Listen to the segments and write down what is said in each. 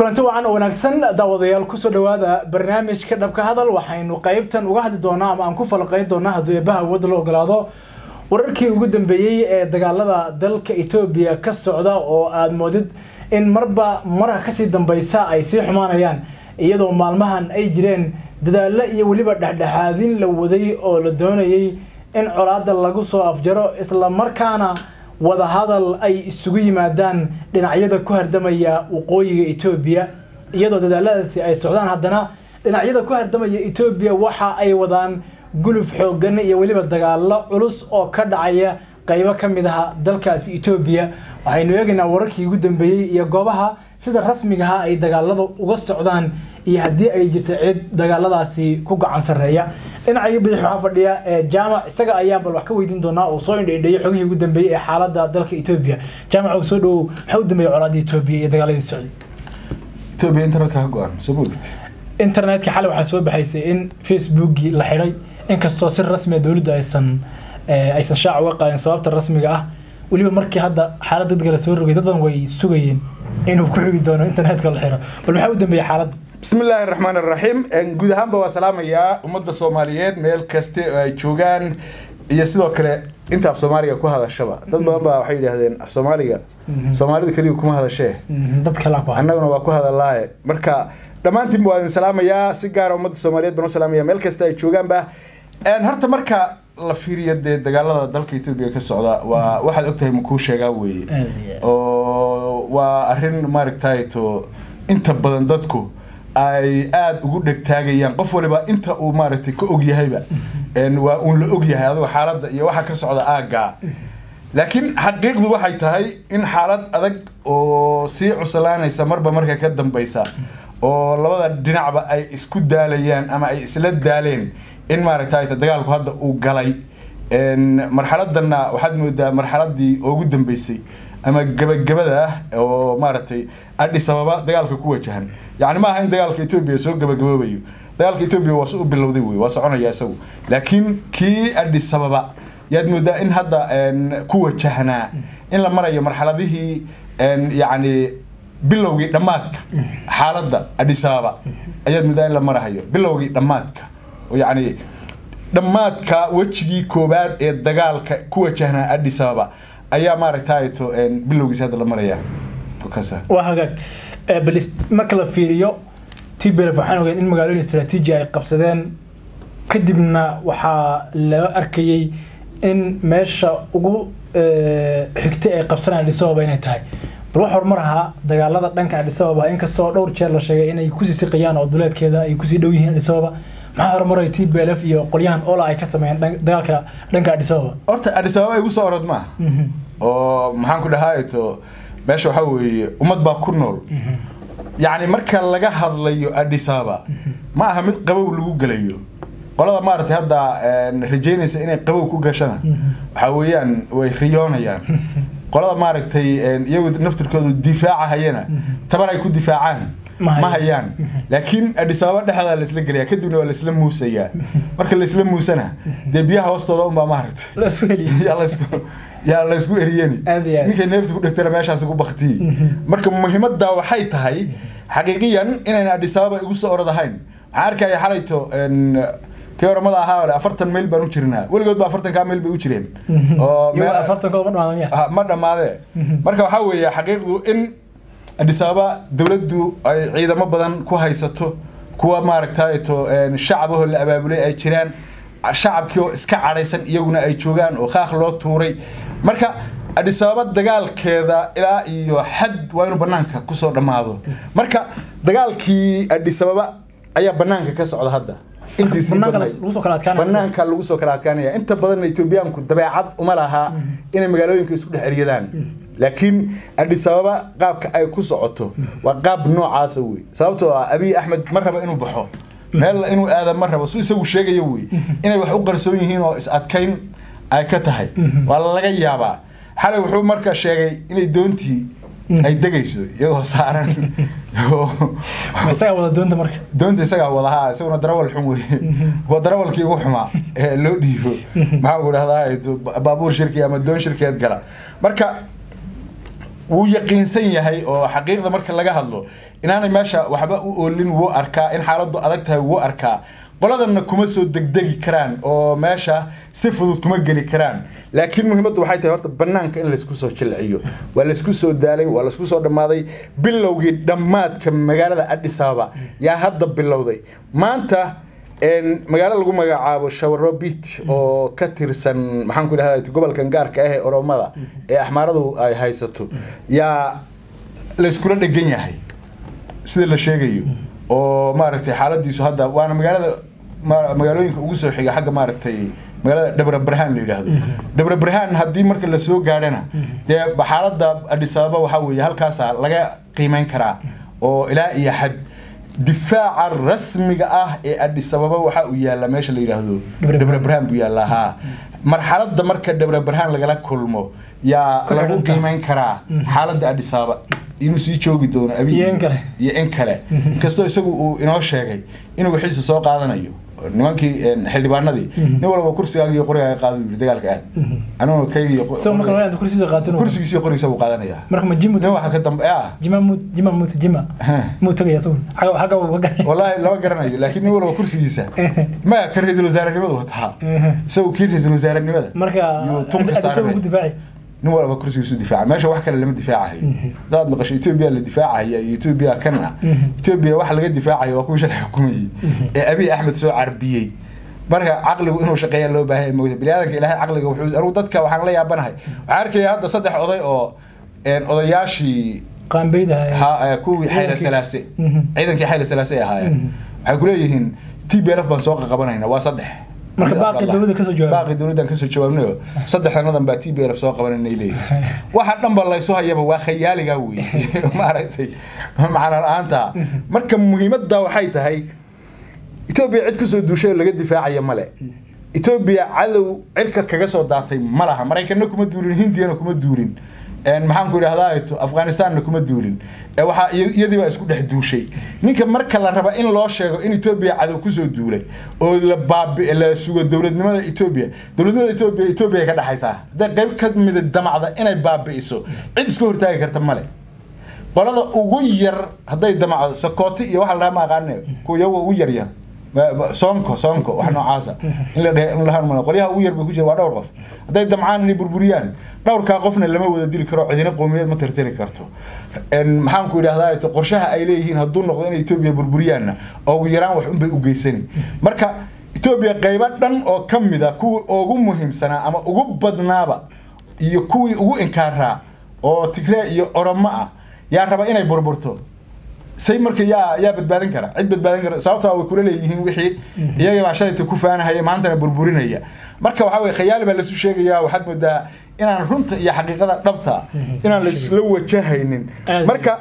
kulanti wacan oo wanaagsan daawadayaal kusoo dhawaada barnaamijka dhabka hadal waxaynu qeybtan uga hadli doonaa ama aan ku falaqeyn doonaa hadduu eebaha awoodda la ogolaado wararkii ugu dambeeyey ee dagaalada dalka etoobiya ka socda oo aada moodid in marba marka kasii dambeysa ay sii xumaanayaan iyadoo maalmahan ay jireen dadaallo iyo weliba dhexdhexaadin la waday oo la doonayay in colaada lagu soo afjaro isla markaana wadahadal ay isugu yimaadaan dhinacyada ku hardamaya waqooyiga etoobiya iyadoo dadaaladaasi ay socdaan haddana dhinacyada ku hardamaya etoobiya waxa ay wadaan guluf xoogan iyo weliba dagaalo culus oo ka dhacaya qeybo ka mid aha dalkaasi etoobiya waxaynu eegaynaa wararkii ugu dambeeyey iyo goobaha sida rasmigaha ay dagaalada uga socdaan iyo haddii ay jirta cid dagaaladaasi ku gacan sarreeya dhinacii bidix waxaa fadhiya jaamac isaga ayaan bal wax ka weydiin doonaa oo soo indhaindheeyay xogihii ugu dambeeyey ee xaalada dalka etoobiya jaamac oo soo dhowow maxaa u dambeeyay colaadii etoobiya iyo dagaaladii socday etoobiya internetka ka go-an soo moogid internetka xalay waxaa soo baxaysay in facebookii la xidhay inkastoo si rasmi dowladda aysan aysan shaac uga qaadin sababta rasmiga ah weliba markii hadda xaalad dadka la soo rogay dad badan way sugayeen inuu ku xigi doono internetka la xiro bal maxaa u dambeeyay xaaladda bismi illaahi raxmaan raxiim guud ahaanba waa salaamayaa ummadda soomaaliyeed meel kaste oo ay joogaan iyo sidoo kale inta af soomaaliga ku hadashaba dad badan baa waxay yidhaahdeen af soomaaliga soomaalida keliya kuma hadashee dad kale ku annaguna waa ku hadalaaye marka dhammaantiinba waa idin salaamayaa si gaara ummadda soomaaliyeed baan u salaamaya meel kasta ay joogaanba horta marka la fiiriyo dee dagaalada dalka etoobiya ka socda waa waxaad ogtahay makuu sheegaa weeye oo waa arrin maaragtay to inta badan dadku ay aada ugu dhegtaagayaan qof waliba inta uu maaragtay ka og yahayba waa uun la og yahay adigo xaaladda iyo waxa ka socda aaggaa laakiin xaqiiqdu waxay tahay in xaalad adag oo sii cuslaanaysa marba marka ka dambeysa oo labada dhinacba ay isku daalayaan ama ay isla daaleen in maaragtay dagaalku hadda uu galay marxaladanna waxaad moodaa marxaladii ugu dambeysay ama gabagabada ah oo maaragtay adhis ababa dagaalka ku wajahan yacni ma aha in dagaalka etoobiya soo gabagaboobayo dagaalka etoobiya waa si u bilowday wey waa soconaya isagu laakiin kii adhis ababa yaad moodaa in hadda ku wajahnaa in la marayo marxaladihii yacni bilowgii dhammaadka xaaladda adhis ababa ayaad moodaa in la marahayo bilowgii dhammaadka yacni dhammaadka wejigii koobaad ee dagaalka ku wajahnaa adhis ababa ayaa maaragtayto bilowgiisa hadda la maraya waa hagaag bal marka la fiiriyo tblf waxaan ogeyn in magaalooyin istraatiiji ay qabsadeen kadibna waxaa loo arkayey in meesha ugu xigtay ay qabsanayaan adhis ababa inay tahay bal wax horumar ahaa dagaalada dhanka adhis ababa inkastoo dhowr jeer la sheegay inay kusii siqayaan oo duleedkeeda ay kusii dhow yihiin adhis ababa maxaa horumaray t b l f iyo qolyahan ola ay ka sameeyeen dagaalka dhanka adhis ababa horta adhis ababa igu soo orod maaha oo maxaan ku dhahaato meesha waxaa weeye ummad baa ku nool yacni marka laga hadlayo adhis ababa ma aha mid qabow lagu gelayo qolada maaragtay hadda rajeynaysa inay qabow ku gashana waxaa weeyaan way riyoonayaan qolada maaragtay iyagu naftirkoodu difaaca hayana tabar ay ku difaacaan ma hayaan laakiin adhis ababa dhexdaa laisla gelaya kadibna waa laisla muusayaa marka laisla muusana dee biyaha hoostooda unbaa maaragtay yaa laysku eriyeni ninkay neefta ku dhegtana meeshaasi ku baktiyi marka muhiimadda waxay tahay xaqiiqiyan inayna adhis ababa igu soo orod ahayn waxaan arkaya xalayto kii oramada ahaa ole afartan mayl baan u jirnaa weligood ba afartankaa mayl bay u jireen oo ma dhammaadee marka waxaa weeye xaqiiqdu in adhis ababa dowladdu ay ciidamo badan ku haysato kuwa maaragtayto shacabahoo la abaabulay ay jiraan shacabkii oo iska cadhaysan iyaguna ay joogaan oo kaaq loo tuuray marka adhis ababa dagaalkeeda ilaa iyo xad waa inuu banaanka kusoo dhammaado marka dagaalkii adhis ababa ayaa banaanka ka socda hadda banaanka lagu soo kala adkaanaya inta badanna etoobiyaanku dabeecad uma lahaa inay magaalooyinka isku dhex eryadaan laakiin adhis ababa qaabka ay ku socoto waa qaab noocaasa wey sababtoo ah abiy axmed ma rabo inuu baxo meel inuu aada ma rabo su isagu sheegayo wey inay wax u qarsoon yihiin oo is adkayn ay ka tahay waa laga yaabaa xalay wuxuu marka sheegay inay doontii ay degayso iyagoo saaran isagaa wada doonta marka doonta isagaa wadahaa isaguna darawal xun wey waa darawalkii ugu xumaa ee loo dhiibo maxaan ku dhahdaa baabuur shirki ama doon shirkeed gala marka wuu yaqiinsan yahay oo xaqiiqda marka laga hadlo inaanay meesha waxba u oolin wuu arkaa in xaaladdu adag tahay wuu arkaa qoladanna kuma soo degdegi karaan oo meesha si fudud kuma geli karaan laakiin muhiimaddu waxay tahay horta banaanka in laysku soo jilciyo waa laysku soo daalay waa laysku soo dhammaaday bilowgii dhammaadka magaalada Addis Ababa yaa hadda bilowday maanta magaalo lagu magacaabo shawarobit oo ka tirsan maxaan ku idhahdaa gobolkan gaarka ah ee oromada ee axmaaradu ay haysato yaa layskula dhegan yahay sida la sheegayo oo maaragtay xaaladiisu hadda waana magaalada magaalooyinka ugu soo xiga xagga maaragtay magaalada dhabra barhaan la yidhaahdo dhabra barhaan haddii marka lasoo gaadhana dee xaaladda Addis Ababa waxaa weeye halkaasaa laga qiimeyn karaa oo ilaa iyo xad difaaca rasmiga ah ee Addis Ababa waxa uu yaala meesha la yiraahdo Dhabra Barhaan buu yaala ha marxaladda marka Dhabra Barhaan lagala kulmo yaa lagu qiimeyn karaa xaaladda Addis Ababa inuu sii joogi doono abi iyo in kale iyo in kale kastoo isagu uu inoo sheegay inuu wixiisa soo qaadanayo nimankii xildhibaanadii nin walba kursigaaga iyo qorigaaga qaado yiri dagaalka aad aniguna kaygii soo marka waa kursiga qaatin kursigiisa iyo qorigiisa buu qaadanayaa marka ma jimu nin waxa ka dambe ah jima mu jima mu jima mu tagaya soo xaga xaga uu gaay والله lama garanayo laakiin nin walba kursigiisa ma ka ra'iisul wasaarenimadu wataa isagu kii ra'iisul wasaarenimada marka yuu tunka adiga saaray ugu difaaci nin walba kursigiisu difaaca meesha wax kale lama difaacayo dad maqashay Ethiopia la difaacaya iyo Ethiopia kan ah Ethiopia wax laga difaacayo waa kuwa shalay xukumayay ee Abiy Ahmed soo carbiyay marka caqligu inuu shaqeeyo loo baahan yahay moodaa bini'aadanka ilaahay caqliga wuxuu anigu dadka waxaan la yaabanahay waxaan arkaya hadda saddex oday oo een odayaashii qaanbayda ha kuwii xayla salaase ciidankii xayla salaase ay ahaayeen waxay ku leeyihiin TPLF baan soo qabanayna waa saddex marka baaqi dawladda kasoo jawaab baaqi dawladdan kasoo jawaabnayo saddexdanadan baa TPLF soo qabanayna leeyihiin waxa dhan ba laysu hayaba waa khayaaliga weeye maaragtay macna la'aanta marka muhiimadda waxay tahay Ethiopia cid kusoo duushay oo laga difaacaya male Ethiopia cadow cirka kaga soo daatay ma laha Mareykanna kuma duulin Hindiyana kuma duulin een maxaan ku idhahdaa ito Afghanistanna kuma duulin ee waxa iyadii baa isku dhex duushay ninka marka la raba in loo sheego in Ethiopia cadow kusoo duulay oo la baabi la sugo dawladnimada Ethiopia dawladnimada Ethiopia Ethiopia ka dhaxaysa hadda qayb ka mid ah damacda inay baabi'iso cid iska hortaagi karta male qolada ugu yar hadday damacdo sakooti iyo waxa la dhahaa ma aqaane kuwa ugu yar yar soonko soonko wax noocaasa in la dhahe in la harmano qolyaha ugu yar bay ku jira waa dhowr qof hadday damcaan inay burburiyaan dhowrkaa qofna lama wada dili karo cidina qowmiyeed ma tirtiri karto maxaan ku idhahdaa qorshaha ay leeyihiin hadduu noqdo inay etoobiya burburiyaanna ugu yaraan wax unbay u geysani marka etoobiya qaybo dhan oo ka mid a kuwii ugu muhiimsanaa ama ugu badnaaba iyo kuwii ugu inkaaraa oo tigree iyo oromo ah yaa raba inay burburto say marka yaa yaa badbaadin kara cid badbaadin kara sababtaa way kula leeyihiin wixii iyaga baa shalayta ku faanahaya maantana burburinaya marka waxaa weye khayaali baa lasu sheegayaa waxaad moodaa inaan runta iyo xaqiiqada dhabta inaan laisla wajahaynin marka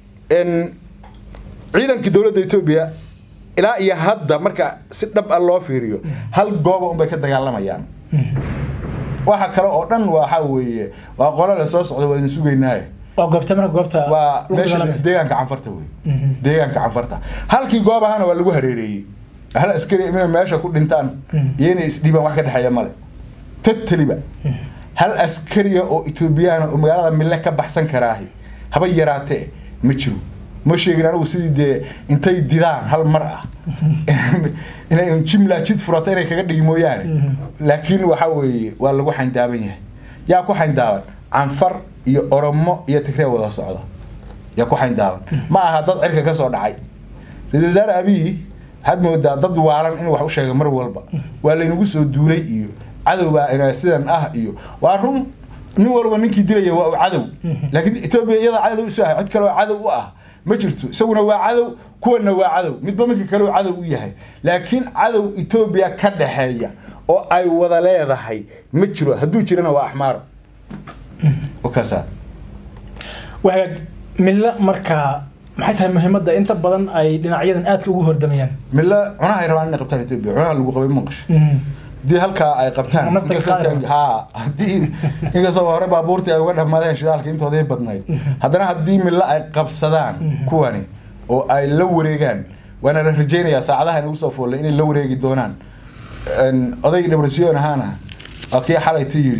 ciidankii dowladda etoobiya ilaa iyo hadda marka si dhab ah loo fiiriyo hal gooba unbay ka dagaalamayaan waxa kale oo dhan waxa weeye waa qolo la soo socda waa idin sugaynaaye oo goobta marka goobta waa meesha deegaanka canfarta wey deegaanka canfarta halkii goob ahana waa lagu hareereeyey hal askari inay meesha ku dhintaan iyo inay isdhiibaan wax ka dhexeeya male totaliba hal askariya oo etoobiyaan oo magaalada mille ka baxsan karaahi haba yaraatee ma jiro ma sheegin anigu sidii dee intay didaan hal mar ah inay jimla jid furata inay kaga dhigi mooyaane laakiin waxa weeye waa lagu xayndaaban yahay yaa ku xayndaaban canfar iyo oromo iyo tigree wada socda yaa ku xayndaaban ma aha dad cirka ka soo dhacay ra-isul wasaare abiy waxaad moodaa dad waalan inuu wax u sheega mar walba waa laynagu soo duulay iyo cadowbaa ina sidan ah iyo waa run nin walba ninkii dilaya waa cadow laakiin etoobiya iyada cadow isu ah cid kale oo cadow u ah ma jirto isaguna waa cadow kuwana waa cadow midba midka kale oo cadow u yahay laakiin cadow etoobiya ka dhaxeeya oo ay wada leedahay ma jiro hadduu jirana waa axmaaro wakaasa waxaa milla markaa maxay tahay muhiimadda inta badan ay dhinacyadan aadka ugu hordamayaan milla cunaha ay rabaan inay qabtaan etoobiya cunaha lagu qabay manqash haddii halkaa ay qabtaan Nafta ka qaadi. ha haddii inkastoo hore baabuurtii ay uga dhammaadeen shidaalka intoodii badnayd haddana haddii milla ay qabsadaan kuwani oo ay la wareegaan waana la rajaynayaa saacadaha inagu soo foolle inay la wareegi doonaan Een, odaygii dhabrasiyoon ahaana waa kii xalayta yidhi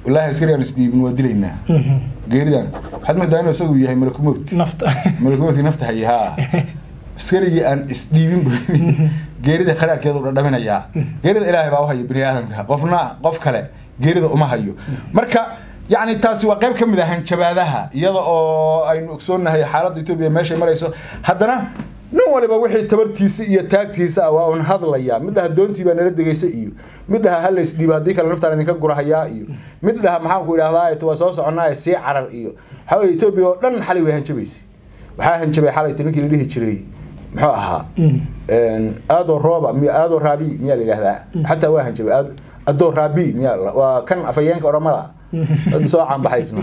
wallaahi askarigaan isdhiibin waa dilaynaa geeridan waxaad moodaa inuu isagu yahay malakumowdki nafta malakumowdki nafta haya haa askarigii aan isdhiibin bu geerida kharaarkeedu dhadhaminayaa geerida ilaahay baa u haya bini aadamka qofna qof kale geerida uma hayo marka yacni taasi waa qayb ka mid ah hanjabaadaha iyada oo aynu ogsoonnahay xaaladda etoobiya meeshay marayso haddana nin waliba wixii tabartiisa iyo taagtiisa ah waa un hadlaya mid dhaha doontii baa nala degaysa iyo mid dhaha hala isdhiiba haddii kale naftaan idinka gurahayaa iyo mid dhaha maxaanku idhahdaa waa soo soconaa sii carar iyo waxaa weye etoobiya oo dhan xalay way hanjabaysay waxaa hanjabay xalayta ninkii la dhihi jiray muxuu ahaa aadoo rooba miy aadoo raabi miyaa la yidhahdaa xataa waa hanjabay adoo raabi miyaa waa kan afayeenka oramada dad soo caanbaxaysna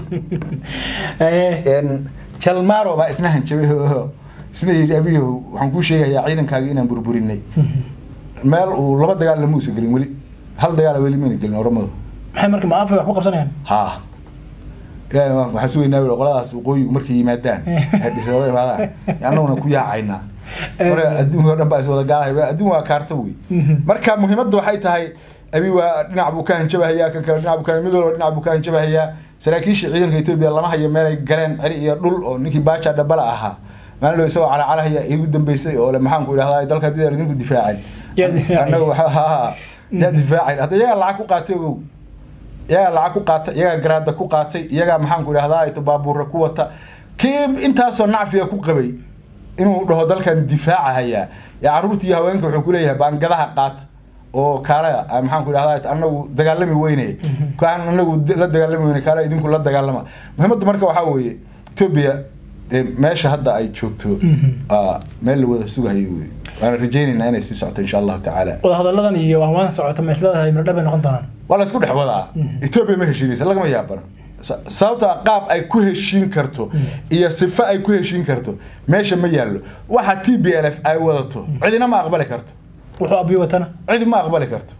jalmaaro baa isna hanjabay isna yidhi abiyow waxaan kuu sheegayaa ciidankaaga inaan burburinay meel uu laba dagaal lama uusan gelin weli hal dagaal weli mayna gelin oramadu maxay marka ma afay wax ku qabsanayaan ha ilaahay waan- waxaan sugaynaa weli qoladaas waqooyigu markay yimaadaan ay dhisooda imaadaan annaguna ku yaacaynaa marka adduunka oo dhan baa is wada gaalahay adduun waa kaarta wey marka muhiimadda waxay tahay abi waa dhinac buu ka hanjabahayaa kan kale dhinac buu ka mid walba dhinac buu ka hanjabahayaa saraakiisha ciidanka etoobiya lama hayo meelay galeen ceri iyo dhul oo ninkii baaja dhabala ahaa maalin dhow isagoo calacalahaya igu dambeysay oo le maxaanku idhahdaa dalka haddii aan idinku difaacin Yaa difaacay. annagu waxa haa yaa difaacin hadda iyagaa lacag ku qaatay ogow iyagaa lacag ku qaatay iyagaa garaada ku qaatay iyagaa maxaanku idhahdaa ito baabuura ku wata kii intaasoo nacfiga ku qabay inuu dhaho dalkan difaaca hayaa yaa caruurtii iyo haweenka wuxuu kuleeyahay baangadaha qaata oo kaalaya ah, maxaanku idhahdaa anagu dagaalami weyne kaan anagu d- la dagaalami weyne kaala idinku la dagaalama muhiimadda marka waxaa weeye etoobiya dee meesha hadda ay joogto aa meel la wada sugahayo wey waana rajaynaynaa inay sii socoto insha allahu tacaala wadahadalladan iyo waan socota ma isleedahay mirdha bay noqon doonaan waa la isku dhex wadaa etoobiya ma heshiinaysa lagama yaabana Sa- sababta qaab ay ku heshiin karto iyo sifo ay ku heshiin karto meesha ma yaallo waxa t b l f ay wadato cidina ma aqbali karto wuxuu abiyo watana cidi ma aqbali karto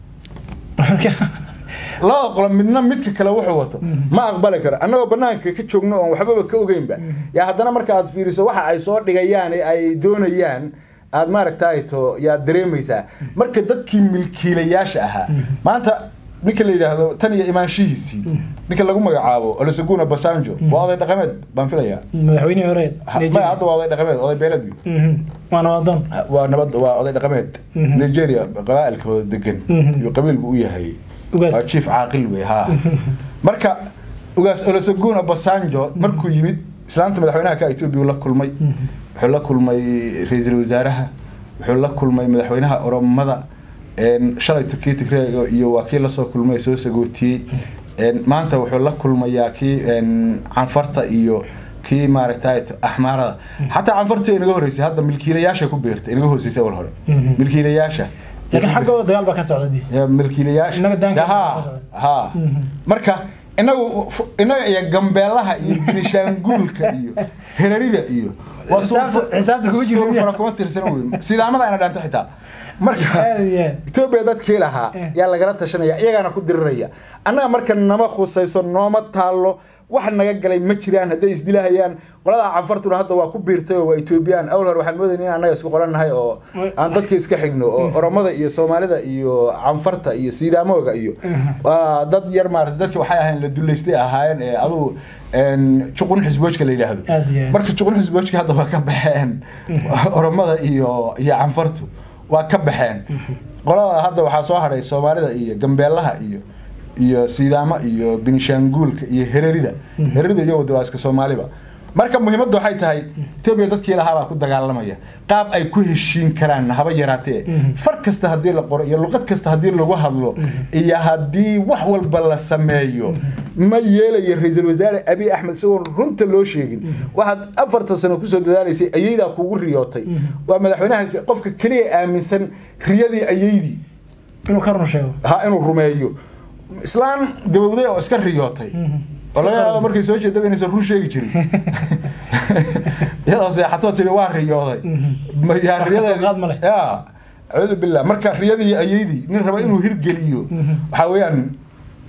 labada qolo midna midka kale wuxuu wato ma aqbali karo annagoo banaanka ka joogno oon waxbaba ka ogeynba yaa haddana marka aad fiiriso waxa ay soo dhigayaan ee ay doonayaan aad maaragtay to yaad dareemaysaa marka dadkii milkiilayaasha ahaa maanta ninka la yidhaahdo tan iyo imaanshihiisii ninka lagu magacaabo olisaguna basanjo waa oday dhaqameed baan filayaa madaxweynihii hore Ha- maya hadda waa oday dhaqameed oday beeled wey waana wadan waa nabad waa oday dhaqameed nigeria qabaailkooda degan iyo qabiil buu u yahay Ugaas. waa chief caaqil wey ha marka ugaas olosagun obasanjo markuu yimid islaanta madaxweynaha ka etoobiya la kulmay wuxuu la kulmay ra-iisul wasaaraha wuxuu la kulmay madaxweynaha oromada een, shalay turkiya tigreega iyo waa kii lasoo kulmay soo sagootiyey een, maanta wuxuu la kulmayaa kii een, canfarta iyo kii maaragtay axmaarada xataa canfarta inaga horeysay hadda milkiilayaasha ku beertay inaga hooseysay awal hore Mhm. milkiilayaasha laakiin xaggooda dagaal baa ka socda dii Ya, milkiilayaasha Innaga daanka ha ka ha marka inagu fu- inaga iyo gambeelaha iyo binishaanguulka iyo herarida iyo waa Xisaabta- xisaabta kugu jira suur miya? fara kuma tirsan wey sidaamada ayna dhaanta xitaa marka aad iyo aad etoobiya dadkii lahaa Eh. yaa lagala tashanaya iyagaana ku diriraya annaga marka nama khusayso nooma taallo wax naga galay ma jiraan hadday isdilahayaan qolada canfartuna hadda waa ku biirtay oo waa etoobiyaan awal hore waxaan moodayna in annaga isku qorannahay oo aan dadka iska xigno oo oromada iyo soomaalida iyo canfarta iyo siidamooga iyo waa dad yar maarata dadki waxay ahayn la duleystay ahaayeen ee adugu een, juqun xisboojka la yidhaahdo Aad iyo aad. marka juqun xisboojka hadda waa ka baxeen oromada iyo iyo canfartu waa ka baxeen qolada hadda waxaa soo hadhay soomaalida iyo gambeelaha iyo iyo sidaamo iyo binishaanguulka iyo herarida herarida iyagu de waa iska soomaaliba marka muhiimadda waxay tahay etoobiya dadkii lahaabaa ku dagaalamaya qaab ay ku heshiin karaan haba yaraatee far kasta haddii la qoro iyo luqad kasta haddii lagu hadlo iyo haddii wax walba la sameeyo ma yeelayo ra-iisul wasaare abiy axmed isagoon runta loo sheegin waxaad afartan sano kusoo dadaalaysay ayeydaa kugu riyootay waa madaxweynaha qofka keliya aaminsan riyadii ayeydii inuu ka run sheego ha inuu rumeeyo islaan gabowday oo iska riyootay oo laga yaabo markay soo jeedaba inaysan run sheegi jirin iyadoo seexatoo tiri waa riyooday Ma- yaa Wax ka soo riyadeedii- qaad ma leh. ya acuudu billah marka riyadii ayeydii nin raba inuu hirgeliyo waxaa weeyaan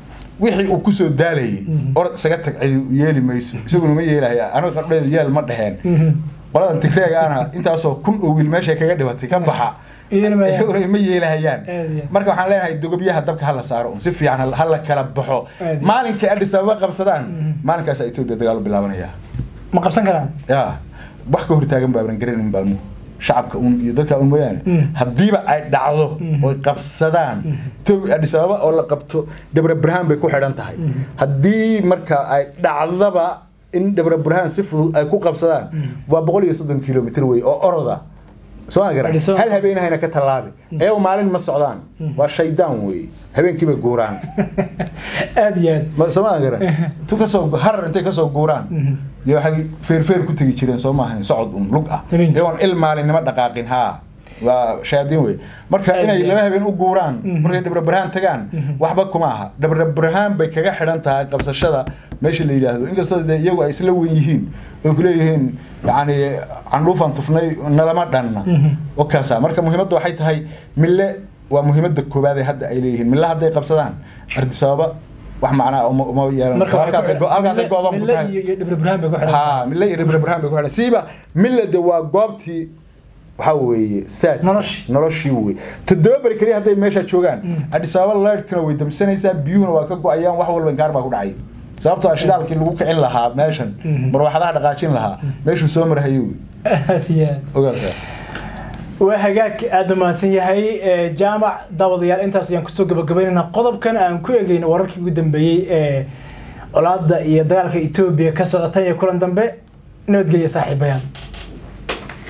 wixii uu kusoo daalayay orod isaga tag cidi yeeli mayso isaguna ma yeelaya aniga qardheedu yeel ma dheheen qoladan tigreega ana intaasoo kun oo wiil meeshay kaga dhibatay ka baxa Yeelmayaan. ma yeelahayaan Aad iyo aad. marka waxaan leenahay dogobyaha dabka hala saaro un si fiican hal- hala kala baxo Aad iyo maalinkay adis ababa qabsadaan maalinkaasa etoobiya dagaal u bilaabanaya ma qabsan karaan ya wax ka hortaagan baaban garanin baanu shacabka un iyo dadka un mooyaane haddiiba ay dhacdo oy qabsadaan etoobiya adis ababa oo la qabto dhabra burhaan bay ku xidhan tahay haddii marka ay dhacdaba in dhabra burhaan si fudud ay ku qabsadaan waa boqol iyo soddon kilomitr wey oo oroda soo ma garan Adis Ababa. hal habeenahayna ka tallaabi ayagu maalin ma socdaan waa shaydaan wey habeenkii bay guuraan aad iyo aad Ma- soo ma garan tu kasoo harar intay kasoo guuraan iyo waxay feerfeer ku tegi jireen soo maahan socod un lug ah Habeenkii. iyagoon il maalinimo dhaqaaqin haa waa shayaadiin wey marka Aad inay iyo laba aad. habeen u guuraan markay dhabra burhaan tagaan waxba kuma aha dhabra burhaan bay kaga xidhan tahay qabsashada meesha la yidhaahdo inkastoo dee iyagu ay isla wen yihiin oy kuleeyihiin yani candhuufan tufnay nalama dhanna wakaasa marka muhiimadda waxay tahay mille waa muhiimadda koowaad ee hadda ay leeyihiin mille hadday qabsadaan ardis ababa wax macnaa uma uma yeelan marka waxay halkaasay ku go- halkaasay xidhan- go-doon ku Mille tahay iyo iyo dhibra burhaan bay ku xidhan ha mille iyo dhibra burhaan bay ku xidhan siiba mille de waa goobtii waxaa weeye saad Noloshii. noloshii wey toddoba beri keliya hadday meesha joogaan adis ababa leyrhkana way damsanaysaa biyuhuna waa ka go-ayaan wax walba inkaar baa ku dhacay sababtoo ah shidaalkii lagu kicin lahaa meeshan marwaxadaha dhaqaajin lahaa meeshuu soo marhayay wey aad iyo aad ogaasa waa hagaag aada mahadsan yahay ee, jaamac daawadayaal intaas ayaan kusoo gabagabaynaynaa qodobkan aan ku egeyno wararkii ugu dambeeyey ee colaada iyo dagaalka etoobiya ka socotay ee kulan dambe nabadgelya saaxiibayaal